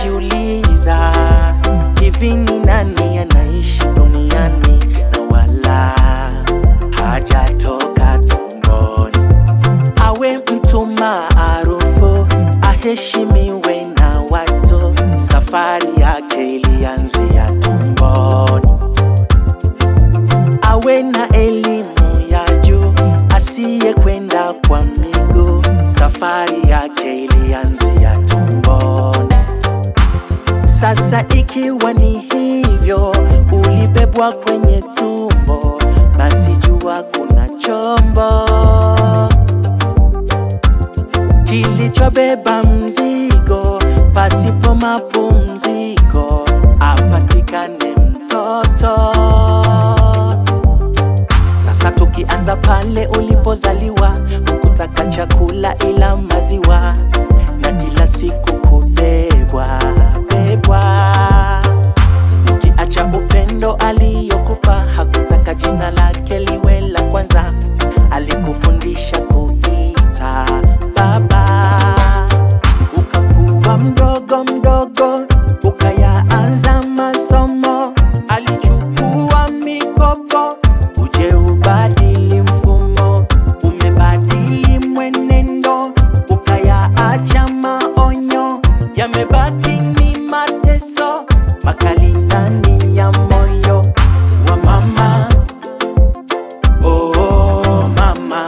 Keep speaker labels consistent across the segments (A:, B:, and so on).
A: najiuliza hivi ni nani anaishi duniani na wala hajatoka tumboni awe mtu maarufu aheshimiwe na watu safari yake ilianzia tumboni awe na elimu ya juu asiye kwenda kwa miguu safari yake ilianzia tumboni sasa ikiwa ni hivyo ulibebwa kwenye tumbo basi jua kuna chombo kilichobeba mzigo pasipo mapumziko apatikane mtoto sasa tukianza pale ulipozaliwa hukutaka chakula ila maziwa na kila siku kubebwa bebwa ukiacha upendo aliyokupa hakutaka jina lake liwe la kwanza alikufundisha kuita baba ukakuwa mdogo mdogo ukayaanza masomo alichukua mikopo uje ubadili mfumo umebadili mwenendo ukayaacha maonyo yamebaki ni mateso makali ndani ya moyo wa mama oh mama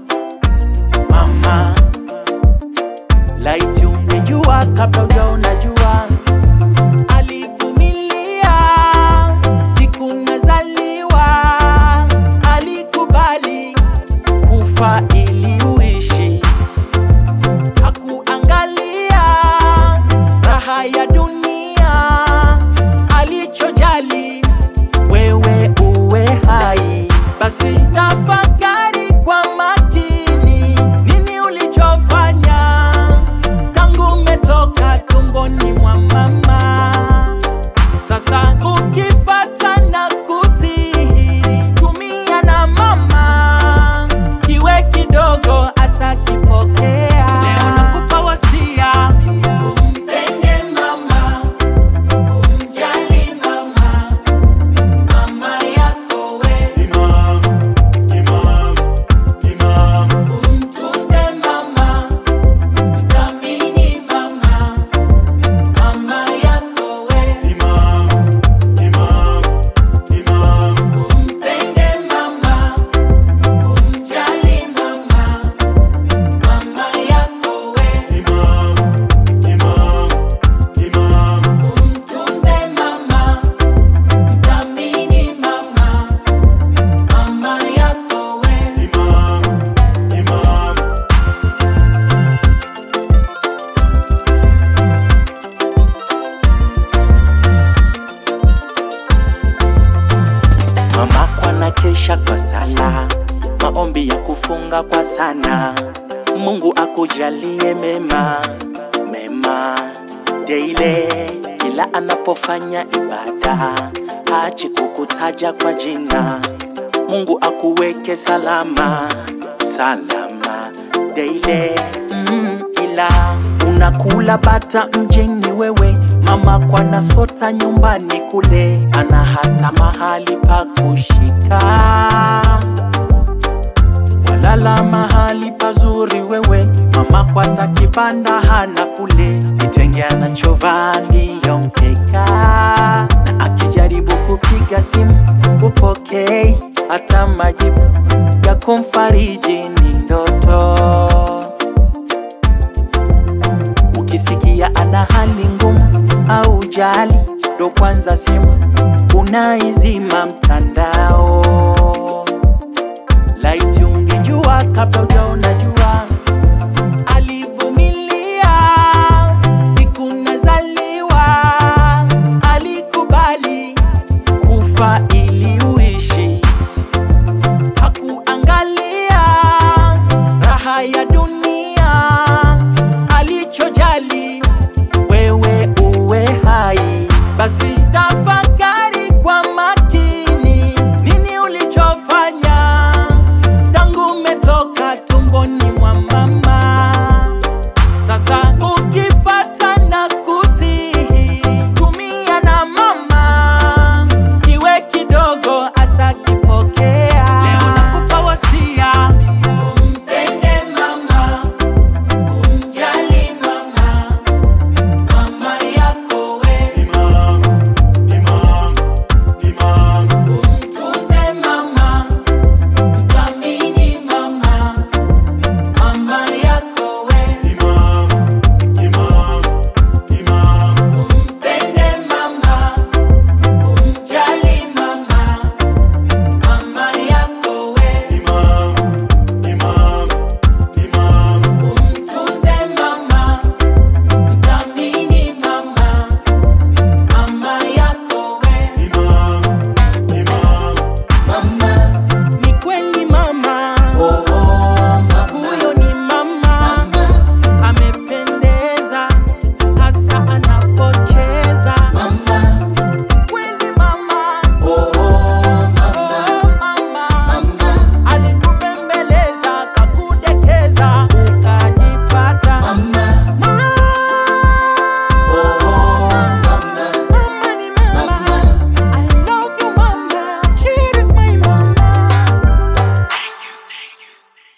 A: mama laiti ungejua kabla ujaona jua alivumilia siku nazaliwa alikubali kufa ili uishi hakuangalia raha ya dunia alichojali wewe uwe hai basi tafakari kwa makini nini ulichofanya tangu umetoka tumboni mwa mama sasa ukipata na kusihi tumia na mama kiwe kidogo atakipokea leo nakupa wasia umpende mama umjali mama mama yako we
B: Imam, Imam, Imam,
A: umtunze mama mthamini mama mama yako we
B: Imam, Imam, Imam,
A: umpende mama umjali mama mama yako we
B: Imam, Imam, Imam,
A: umtunze mama mthamini mama mama yako we
B: Imam, Imam.
A: mama kwana kesha kwa sala maombi ya kufunga kwa sana mungu akujalie mema mema deile kila anapofanya ibada hachi kukutaja kwa jina mungu akuweke salama salama deile mm, ila unakula bata mjini wewe mama kwana sota nyumbani kule ana hata mahali pa kushika walala mahali pazuri wewe mama kwata kibanda hana kule kitenge anachovaa ndiyo mkeka na akijaribu kupiga simu upokei hata majibu ya kumfariji ni ndoto ukisikia ana hali ngumu au jali ndo kwanza simu unaizima mtandao laiti ungejua kabla ujaona jua